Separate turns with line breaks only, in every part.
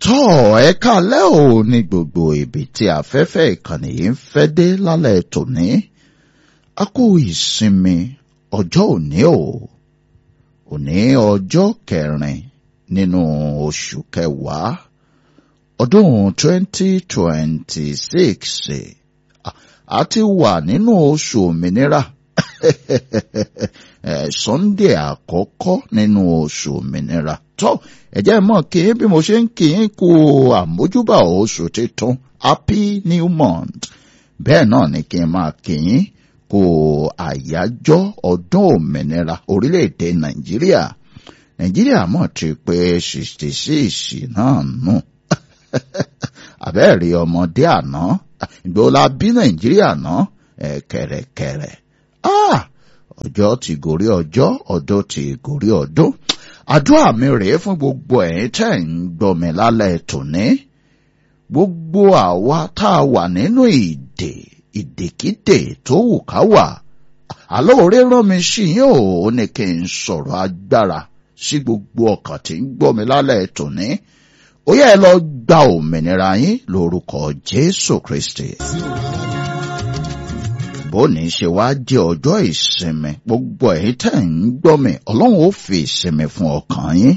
tọ́ ẹ kálẹ́ ò ní gbogbo ibi tí afẹ́fẹ́ ìkànnì yìí ń fẹ́ dé lálẹ́ tòní a kú ìsinmi ọjọ́ òní o òní ọjọ́ kẹrin nínú oṣù kẹwàá ọdún 2026 a ti wà nínú oṣù òmìnira Sunday àkọ́kọ́ nínú oṣù òmìnira tó ẹ jẹ́ mọ̀ kí bí mo ṣe ń kí n kú àmójúbà oṣù tuntun happy new month bẹ́ẹ̀ náà ni kí n máa kí n kú àyájọ́ ọdún òmìnira orílẹ̀-èdè Nàìjíríà Nàìjíríà mọ̀ ti pé sixty six náà nù àbẹ́ẹ̀rí ọmọdé àná ìgbòlá bí Nàìjíríà náà kẹ̀rẹ̀kẹ̀rẹ̀ ọjọ́ ti gòrí ọjọ́ ọdún ti gòrí ọdún àdúrà mi rèé fún gbogbo ẹ̀yin tẹ́ ń gbọ́ mi lálẹ́ tòní gbogbo àwa tá a wà nínú ìdè ìdèkídè tó wù ká wà àlóore rán mi sí yín ò ní kí n sọ̀rọ̀ agbára sí gbogbo ọkàn tí ń gbọ́ mi lálẹ́ tòní ó yẹ lọ gba òmìnira yín lórúkọ Jésù Kristi bóni ṣe wá jẹ́ ọjọ́ ìsinmi gbogbo ẹ̀yin tẹ́ ń gbọ́ mi ọlọ́run ó fi ìsinmi fún ọkàn yín.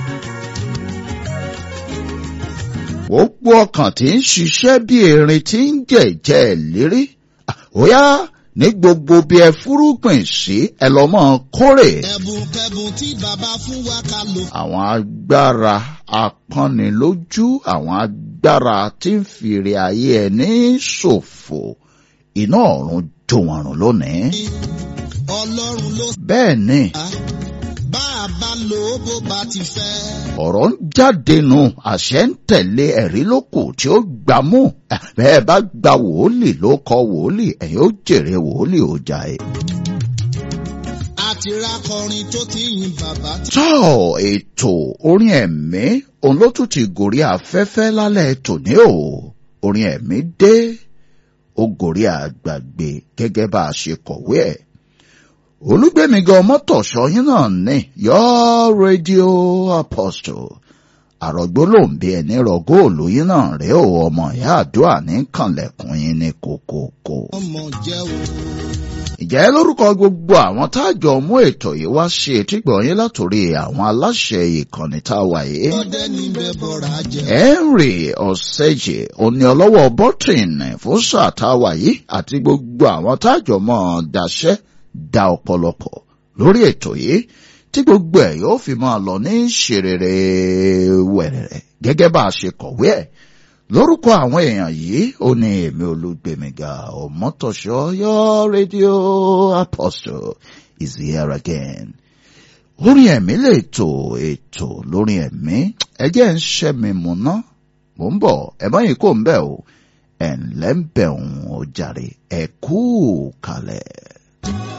gbogbo ọkàn tí ń ṣiṣẹ́ bí erin tí ń jẹ̀jẹ̀ lérí óyá ní gbogbo bí ẹ fúrúgbìn sí ẹ lọ mọ kórè.
ẹ̀bùn kẹ̀bùn tí bàbá fún wa ká lò.
àwọn agbára apọ́nilójú àwọn agbára tí ń fìrè ayé ẹni ṣòfò iná ọ̀run jó wọn rùn lónìí.
ọlọ́run ló
bẹ́ẹ̀ ni
sá bá a bá lò ó bó bá ti fẹ́.
ọ̀rọ̀ ń jáde nù àṣẹ ń tẹ̀lé ẹ̀rí lókù tí ó gbà mú bẹ́ẹ̀ bá gba wòólì ló kọ wòólì ẹ̀yin ó jèrè wòólì ọjà ẹ̀.
àti rákọrin tó ti yin bàbá tí.
tọ́ ètò orin ẹ̀mí òun ló tún ti gòrí afẹ́fẹ́ lálẹ́ tòní o orin ẹ̀mí dé ó gòrí àgbàgbé gẹ́gẹ́ bá a ṣe kọ̀wé ẹ̀. olùgbèmígan mọ́tòṣọ́ yín náà ní your radio apostle àrògbó ló ń bí ẹni rọgó òlóyìn náà rèé o ọmọ ìyá àdúrà ní kànlẹ̀kùn yín ní kòkòkò.
ọmọ jẹ́ o.
ìjẹ́ lórúkọ gbogbo àwọn táàjọ mú ètò yìí wá ṣe etígbọ̀ yín látòrí àwọn aláṣẹ ìkànnì tá a wà yìí.
ọdẹ níbẹ̀ bọ̀rọ̀ ajẹ́.
Henry Ọ̀sẹ̀jì òní ọlọ́wọ́ bọ́tìn fún sáà tá a wà yìí àti gbogbo àwọn táàjọ mọ́ ọ daṣẹ́ da ọ̀pọ̀lọpọ̀ lórí ètò yìí tí gbogbo ẹ̀ yóò fi máa lọ ní ṣèrèrè wẹ̀rẹ̀rẹ̀ gẹ́gẹ́ bá a ṣe kọ̀wé ẹ̀ lórúkọ àwọn èèyàn yìí ó ní èmi olùgbèmíga ọmọtọ̀ṣọ́ your radio apostle is here again orin ẹ̀mí lè tò ètò lórí ẹ̀mí ẹjẹ́ ń ṣẹ́ mi mú ná mò ń bọ̀ ẹ̀ mọ́yìn kò ń bẹ̀ o ẹ̀ ńlẹ́ ń bẹ̀ òun ò jàre ẹ̀ kú kalẹ̀.